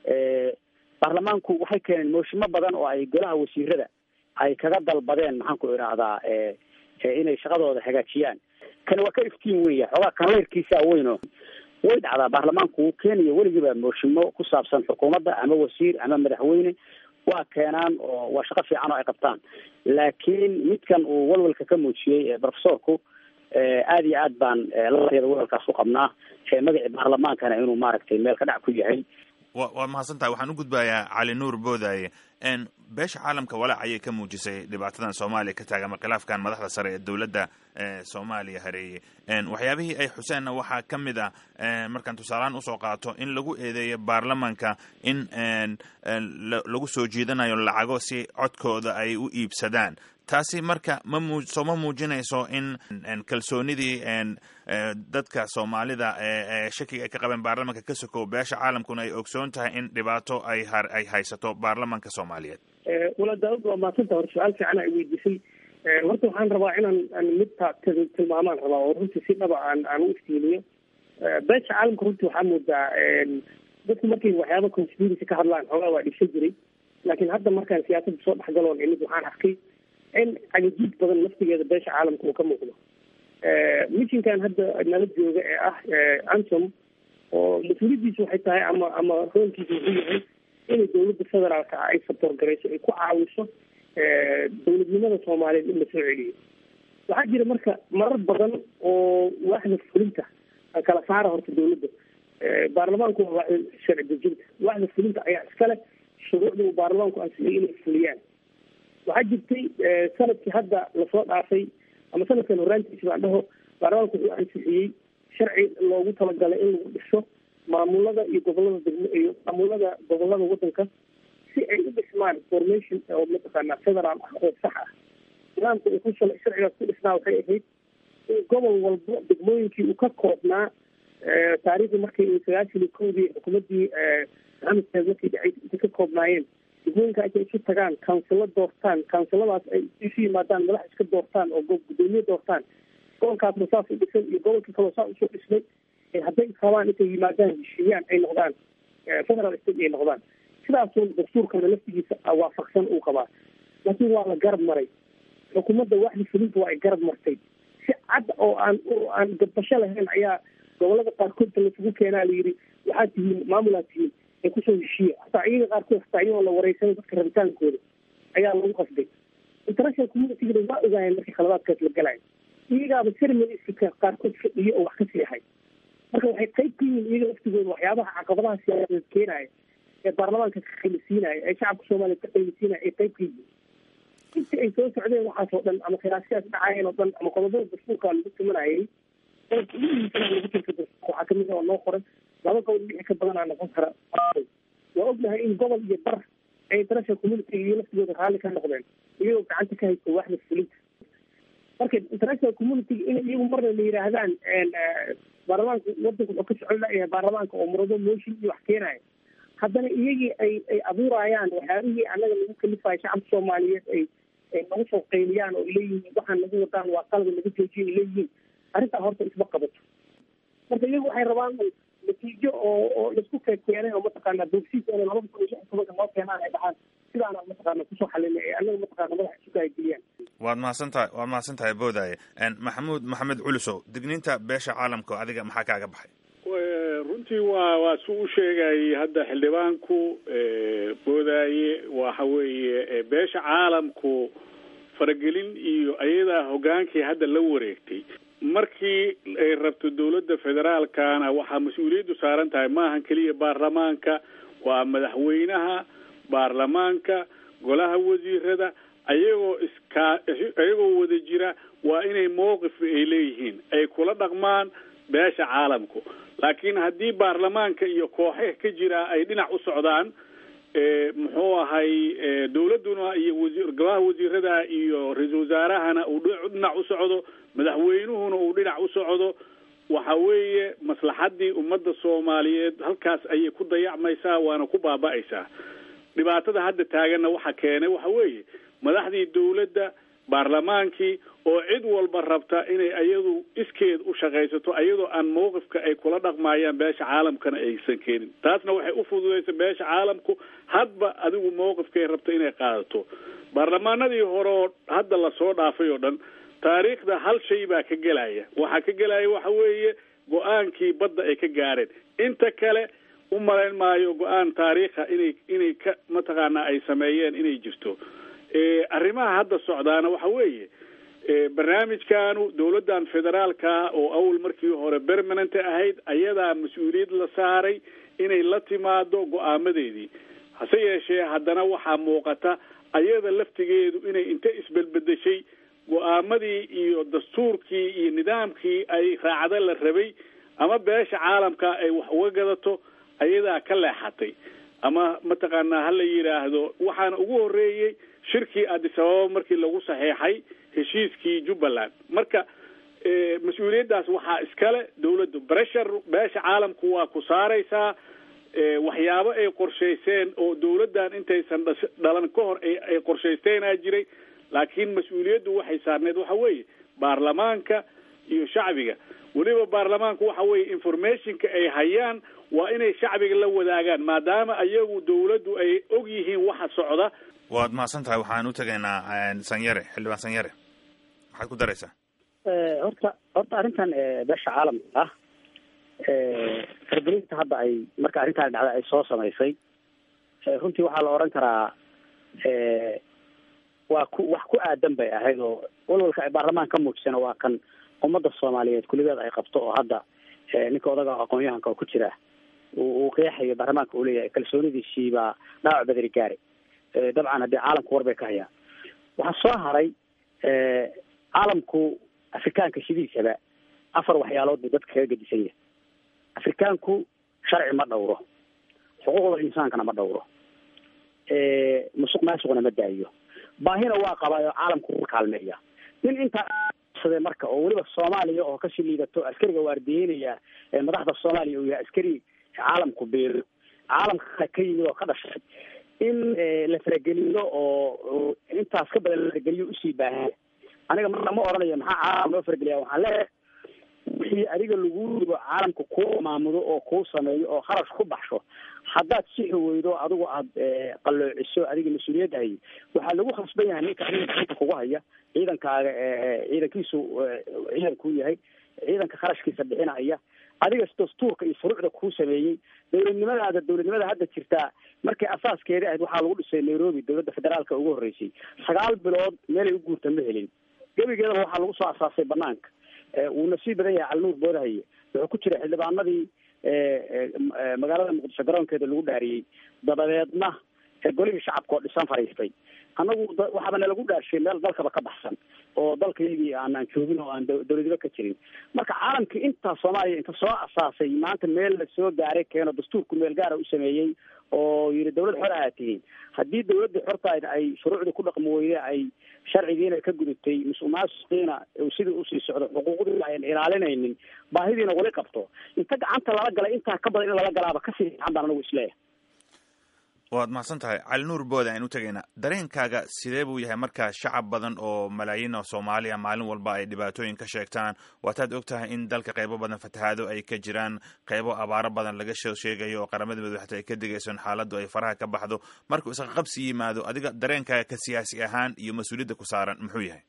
baarlamaanku waxay keeneen mooshimo badan oo ay golaha wasiirada ay kaga dalbadeen maxaan ku idhaahdaa inay shaqadooda hagaajiyaan kani waa ka iftiin weya xoogaa kanleyrkiisaa weyno way dhacdaa baarlamaanku wuu keenaya weligiiba mooshimo ku saabsan xukuumadda ama wasiir ama madaxweyne waa keenaan oo waa shaqo fiican oo ay qabtaan laakiin midkan uu walwalka ka muujiyey profesorku aada iyo aad baan lateeda walwalkaas u qabnaa magacii baarlamaankana inuu maaragtay meel ka dhac ku yahay wa waad mahadsan tahay waxaan u gudbayaa cali nuur boodaaye beesha caalamka walaac ayay ka muujisay dhibaatadan soomaaliya ka taagan ama khilaafkan madaxda sare ee dowladda soomaaliya hareeyey waxyaabihii ay xuseenna waxaa ka mid ah markaan tusaalehaan usoo qaato in lagu eedeeyo baarlamanka in lagu soo jiidanayo lacago si codkooda ay u iibsadaan taasi marka ma mu soo ma muujinayso in kalsoonidii dadka soomaalida ee shakiga ay ka qabeen baarlamanka ka sokow beesha caalamkuna ay ogsoon tahay in dhibaato ay ay haysato baarlamanka soomaaliyeed wala daawud waa maasanta hore su-aal fiican ay weydiisay horta waxaan rabaa inaan aan midta tilmaamaan rabaa oo runtii si dhaba aan aan u iftiimiyo beesha caalamka runtii waxaa moodaa dadku markay waxyaaba conspiracy ka hadlaan xoogaa waa dhibsan jiray laakiin hadda markaan siyaasadda soo dhexgaloon imid waxaan arkay in cagajiid badan laftigeeda beesha caalamka uu ka muuqdo mishinkan hadda nala jooga ee ah ansom oo mas-uuliyaddiisa waxay tahay ama ama roolkiisa wuxuu yahay inay dawladda federaalka ah ay saboor garayso ay ku caawiso dawladnimada soomaaliyeed in la soo celiyo waxaa jira marka marar badan oo waaxda fulinta kala saara horta dawladda baarlamaanku waa sharci dejinta waxda fulinta ayaa iskale shuruucda uu baarlamaanku ansixiyay inay fuliyaan waxaa jirtay sanadkii hadda lasoo dhaafay ama sanadkan horaantiisa baan dhaho baarlamaanku wuxuu ansixiyey sharci loogu talagalay in lagu dhiso maamulada iyo gobolada degmo iyo maamulada gobolada wadanka si ay u dhismaan formation oo mataqaanaa federaal ah oo sax ah nidaamka uu ku shalay sharcigaas ku dhisnaa waxay ahayd in gobol walbo degmooyinkii uu ka koobnaa taariikhdii markii sagaashan iyo kowdii xukuumaddii maxamed markay dhacay intay ka koobnaayeen degmooyinka intay isu tagaan councilo doortaan counciladaas ay isu yimaadaan madax iska doortaan oo gudoomiye doortaan gobolkaasna saas u dhisan iyo gobolkii kaloo saa usoo dhismay hadday rabaan intay yimaadaan heshiiyaan ay noqdaan federal state ay noqdaan sidaasun dastuurkana laftigiisa waafaqsan uu qabaa laakiin waa la garab maray xukuumadda waxdi fulinta waa ay garab martay si cad oo aan aan gabasho lahayn ayaa gobolada qaarkoodta lasugu keenaa layidhi waxaad tihiin maamulaad tihiin ee kusoo heshiiya hataa iyaga qaarkood hataa iyagoo la wareysanay dadka rabitaankooda ayaa lagu qasbay international communitygana waa ogaayeen markii khaladaadkaas la galayo iyagaaba ceremoniska qaarkood fadhiyo oo wax ka seexay marka waxay qayb ka yihiin iyaga laftigooda waxyaabaha caqabadaha siyaasadeed keenaya ee baarlamaanka ka qaylisiinaya ee shacabka soomaaliya ka qaylisiinaya ay qayb ka yihiin intii ay soo socdeen waxaas oo dhan ama khilaafsiyaas dhacayeen oo dhan ama qodobada dastuurka lagu tumanayay qodobka ugu muhiimsan lagu tirka dastuurka waxaa kamid ah oo noo qoran laba gobol wixii ka badanaa noqon kara waa ognahay in gobol iyo bar ay international community iyo laftigooda raalli ka noqdeen iyagoo gacanta ka haysta waxda fulinta marka international community in iyagu marna la yidhaahdaan baarlamaanka wadanka wuxuu ka socon layahay baarlamaanka oo murado motion iyo wax keenaya haddana iyagii ay ay abuurayaan waxyaabihii annaga lagu kalifayo shacabka soomaaliyeed ay ay nagu soo qayliyaan oo leeyihiin waxaan nagu wadaan waa qalada laga joojiya ay leeyihiin arrintaa horta isma qabato marka iyagu waxay rabaan natiijo oo oo laisku keenay oo mataqaanaa boogsiis inay labada kun iyo lix tobanka noo keenaan ay dhahaan sidaana mataqaana kusoo xalinay ee annaga mataqaana madaxa isu kaagiliyaan waad mahadsantahay waad mahadsantahay boodaaye maxamuud maxamed culusow digniinta beesha caalamka adiga maxaa kaaga baxay runtii waa waa su u sheegayay hadda xildhibaanku boodaaye waxa weeye beesha caalamku faragelin iyo ayadaa hogaankii hadda la wareegtay markii ay rabto dawladda federaalkana waxaa mas-uuliyaddu saaran tahay maahan keliya baarlamaanka waa madaxweynaha baarlamaanka golaha wasiirada ayagoo iskaa ayagoo wada jira waa inay mowqif ay leeyihiin ay kula dhaqmaan beesha caalamku laakiin haddii baarlamaanka iyo kooxeha ka jira ay dhinac u socdaan muxuu ahay dawladduna iyo wasi golaha wasiirada iyo ra-iisul wasaarahana uu dhinac u socdo madaxweynuhuna uu dhinac u socdo waxa weeye maslaxaddii ummadda soomaaliyeed halkaas ayay ku dayacmaysaa waana ku baaba'aysaa dhibaatada hadda taaganna waxa keenay waxa weeye madaxdii dawladda baarlamaankii oo cid walba rabta inay ayadu iskeed u shaqaysato ayadoo aan mawqifka ay kula dhaqmaayaan beesha caalamkana aysan keenin taasna waxay u fududaysa beesha caalamku hadba adigu mawqifkay rabta inay qaadato baarlamaanadii hore oo hadda lasoo dhaafay oo dhan taariikhda hal shay baa ka gelaya waxaa ka gelaya waxa weeye go-aankii badda ay ka gaareen inta kale u malayn maayo go-aan taariikha inay inay ka mataqaanaa ay sameeyeen inay jirto arrimaha hadda socdaana waxa weeye barnaamijkanu dawladdan federaalka oo awal markii hore permanent ahayd ayadaa mas-uuliyad la saaray inay la timaado go-aamadeedii hase yeeshee haddana waxaa muuqata ayada laftigeedu inay inta isbelbedeshay go-aamadii iyo dastuurkii iyo nidaamkii ay raacda la rabay ama beesha caalamka ay wax uga gadato ayadaa ka leexatay ama mataqaanaa hala yidhaahdo waxaana ugu horreeyey shirkii addis ababa markii lagu saxeexay heshiiskii jubbaland marka mas-uuliyaddaas waxaa iskale dawladdu breshar beesha caalamku waa ku saaraysaa waxyaabo ay qorshayseen oo dawladdan intaysan dhalan ka hor ay qorshaysteenaa jiray laakiin mas-uuliyaddu waxay saarneed waxa weeye baarlamaanka iyo shacbiga weliba baarlamaanku waxa weeye informationka ay hayaan waa inay shacbiga la wadaagaan maadaama ayagu dawladdu ay og yihiin waxa socda waad mahadsan tahay waxaan u tegaynaa sanyare xildhibaan sanyare maxaad ku daraysaa horta horta arrintan beesha caalamka ah fargelinta hadda ay marka arrintaan dhacda ay soo samaysay runtii waxaa la odhan karaa waa ku wax ku aadan bay ahayd oo walwalka ay baarlamaan ka muujisana waa kan ummadda soomaaliyeed kuligeed ay qabto oo hadda ninka odaga aqoon-yahanka oo ku jira uu qeexayo baarlamaanka uu leeyahay kalsoonidiisii baa dhaawac badari gaaray dabcan haddii caalamku war bay ka hayaan waxaa soo haray caalamku afrikaanka sidiisaba afar waxyaalood buu dadka kaga gedisan yahay afrikaanku sharci ma dhowro xuquuqda insaankana ma dhowro musuq maasuqna ma daayo baahina waa qabaayo caalamku u kaalmeeya nin intaa marka oo weliba soomaaliya oo kasii liidato askariga waardiyeynaya madaxda soomaaliya uu yahay askari caalamku beer caalamka ka yimid oo ka dhashay in la farageliyo oo intaas ka badan la farageliyo usii baahan aniga marna ma oranayo maxaa caalam loo farageliya waxaan leeyahay wixii adiga lagu ribo caalamka kuu maamudo oo kuu sameeyo oo kharash ku baxsho haddaad sixi weydo adigu aada qalloociso adiga mas-uuliyadda hay waxaa lagu khasban yahay ninka adiga gacanta kugu haya ciidankaaga ciidankiisu ciidankuu yahay ciidanka kharashkiisa bixinaya adiga dastuurka iyo furuucda kuu sameeyey dowladnimadaada dowladnimada hadda jirtaa markay asaaskeeda ahayd waxaa lagu dhisay nairobi dowladda federaalka ugu horreysay sagaal bilood meelay u guurta ma helin gebigeedaba waxaa lagu soo asaasay banaanka wuu nasiib badan yahay calinuur boodahaye wuxuu ku jira xildhibaanadii magaalada muqdisho garoonkeeda lagu dhaariyey dabadeedna golihii shacabka oo dhisan fariistay annagu waxaaba nalagu dhaarshay meel dalkaba ka baxsan oo dalkaygii aanaan joogin oo aan dowladiba ka jirin marka caalamkii intaa soomaaliya inta soo asaasay maanta meel la soo gaaray keeno dastuurku meel gaara u sameeyey oo yidhi dawlad xor ahaa tihiin haddii dawladda xortaayda ay shuruucda ku dhaqmi weyde ay sharcigiina ka gudubtay musuqmaasuqiina sidii usii socdo xuquuqdiina ayan ilaalinaynin baahidiina wali qabto inta gacanta lala galay intaa ka badan in lala galaaba kasii fiican baan anagu isleeyahay waad mahadsan tahay cali nuur bood ayaan u tegaynaa dareenkaaga sidee buu yahay markaa shacab badan oo malaayiin oo soomaaliya maalin walba ay dhibaatooyin ka sheegtaan waataad og tahay in dalka qaybo badan fatahaado ay ka jiraan qaybo abaaro badan laga soo sheegayo oo qaramada midobe xataa ay ka digayso in xaaladdu ay faraha ka baxdo markuu isqaqabsi yimaado adiga dareenkaaga ka siyaasi ahaan iyo mas-uuliyadda ku saaran muxuu yahay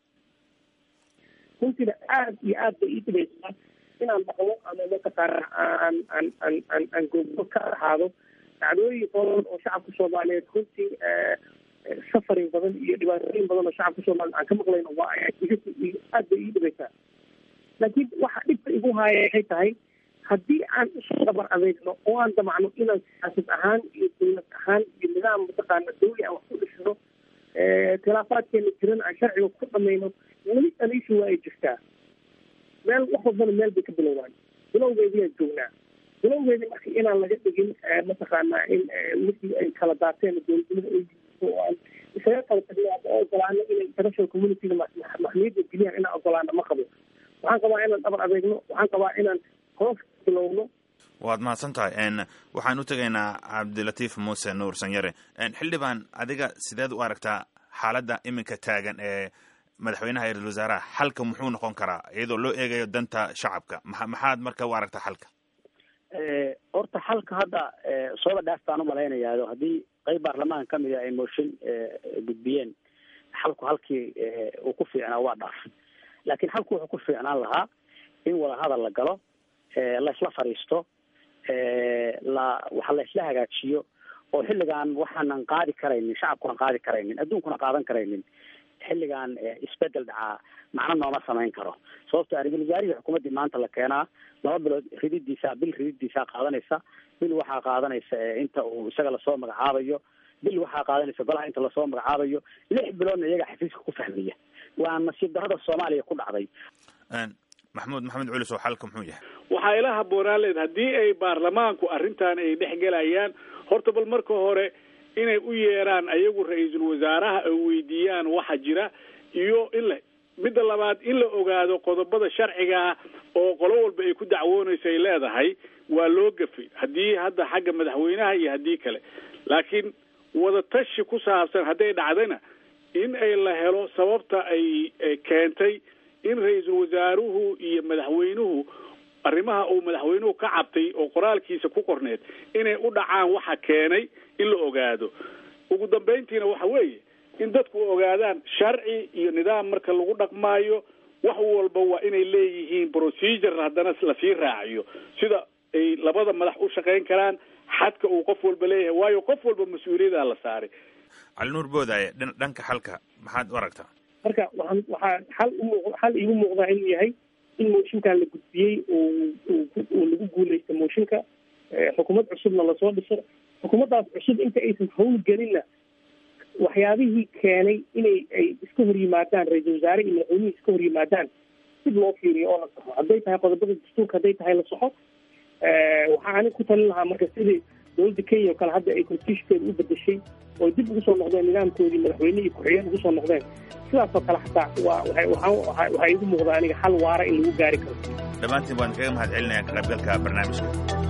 runtiina aada iyo aad bay ii dhibaysaa inaan maqlo ama mataqaana aan aan aan aan aan goobgo ka ahaado dacdooyin badan oo shacabka soomaaliyeed runtii safarin badan iyo dhibaatooyin badan oo shacabka soomaliyeed aan ka maqlayno waa aad bay ii dhibaysaa laakiin waxa dhibka igu haaya waxay tahay haddii aan isu dabar adeegno oo aan damacno inaan siyaasad ahaan iyo dawlad ahaan iyo nidaam mataqaana dawli aan wax ku dhisno khilaafaadkeena jiran aan sharciga ku dhamayno weli aniishu waa ay jirtaa meel wax walbana meel bay ka bilowdaan bilowgeediyaan joognaa bilowgeedi marka inaan laga dhigin mataqaana in wixii ay kala daateen dowladnimada ay oo aan isaga kala tagno ama ogolaano inay international communityga maxmiyadda geliyaan inaan ogolaano ma qabo waxaan qabaa inaan dhabar adeegno waxaan qabaa inaan hoos bilowno waad mahadsan tahay waxaan u tegaynaa cabdilatiif muuse nuur sanyare xildhibaan adiga sideed u aragtaa xaaladda iminka taagan ee madaxweynaha ra-isul wasaaraha xalka muxuu noqon karaa iyadoo loo eegayo danta shacabka ma maxaad marka u aragtaa xalka horta xalka hadda sooba dhaaf baan umalaynayaa haddii qeyb baarlamaanka kamid a ay mooshin gudbiyeen xalku halkii uu ku fiicnaa waa dhaaf laakiin xalku wuxuu ku fiicnaan lahaa in wadahadal la galo laysla fadhiisto la waxa laysla hagaajiyo oo xilligan waxaanan qaadi karaynin shacabkunan qaadi karaynin adduunkuna qaadan karaynin xilligan isbedel dhacaa macno nooma samayn karo sababto ra-isul wasaarihii xukuumaddii maanta la keenaa laba bilood rididiisa bil rididiisaa qaadanaysa bil waxaa qaadanaysa inta uu isaga lasoo magacaabayo bil waxaa qaadanaysa golaha inta lasoo magacaabayo lix biloodna iyaga xafiiska ku fahmiya waa nasiib darrada soomaaliya ku dhacday maxamuud maxamed culis oo xalka muxuu yahay waxaa ila habboonaan leed haddii ay baarlamaanku arrintan ay dhex gelayaan horta bal marka hore inay u yeeraan ayagu ra-iisul wasaaraha ay weydiiyaan waxa jira iyo in la midda labaad in la ogaado qodobada sharcigaa oo qolo walba ay ku dacwoonayso ay leedahay waa loo gafay haddii hadda xagga madaxweynaha iyo haddii kale laakiin wadatashi ku saabsan hadday dhacdayna in ay la helo sababta ay keentay in ra-iisul wasaaruhu iyo madaxweynuhu arrimaha uu madaxweynuhu ka cabtay oo qoraalkiisa ku qorneed inay u dhacaan waxa keenay in la ogaado ugu dambayntiina waxa weeye in dadku ogaadaan sharci iyo nidaam marka lagu dhaqmaayo wax walba waa inay leeyihiin procedure haddana lasii raaciyo sida ay labada madax u shaqayn karaan xadka uu qof walba leeyahay waayo qof walba mas-uuliyada la saaray cali nuur boodaaye dhanka xalka maxaad u aragtaa marka waxaan waxaa xal umuuq xal iigu muuqdaa inuu yahay in mooshinkan la gudbiyey uu lagu guuleysta mooshinka xukuumad cusubna lasoo dhiso xukuumaddaas cusub inta aysan howlgelinna waxyaabihii keenay inay ay iska hor yimaadaan ra-iisul wasaare iyo madaxweynihii iska hor yimaadaan dib loo fiiriyo oo la saxo hadday tahay qodobada dastuurka hadday tahay la saxo waxaa anig ku talin lahaa marka sidii dowladda kenya oo kale hadda ay constitutionkeeda u bedeshay oo dib ugu soo noqdeen nidaamkoodii madaxweyne iyo ku-xigeen ugu soo noqdeen sidaas oo kale xataa waa waxaa igu muuqda aniga xal waara in lagu gaari karo dhammaantiin waan kaga mahad celinaya ka qaybgalka barnaamijka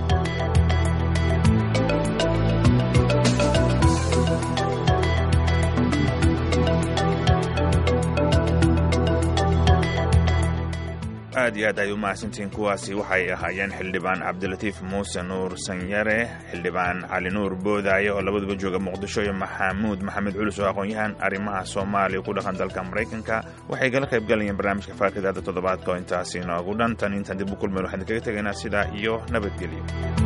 aad iyo aad ay u mahadsantihiin kuwaasi waxay ahaayeen xildhibaan cabdilatiif muuse nuur sanyare xildhibaan cali nuur boodaaye oo labaduba jooga muqdisho iyo maxamuud maxamed culus oo aqoon-yahan arrimaha soomaaliya ku dhaqan dalka maraykanka waxay kala qayb galayeen barnaamijka faakidaada toddobaadka oo intaasi noogu dhan tan intaan dib u kulmeen waxaan idinkaga tegaynaa sidaa iyo nabadgelyo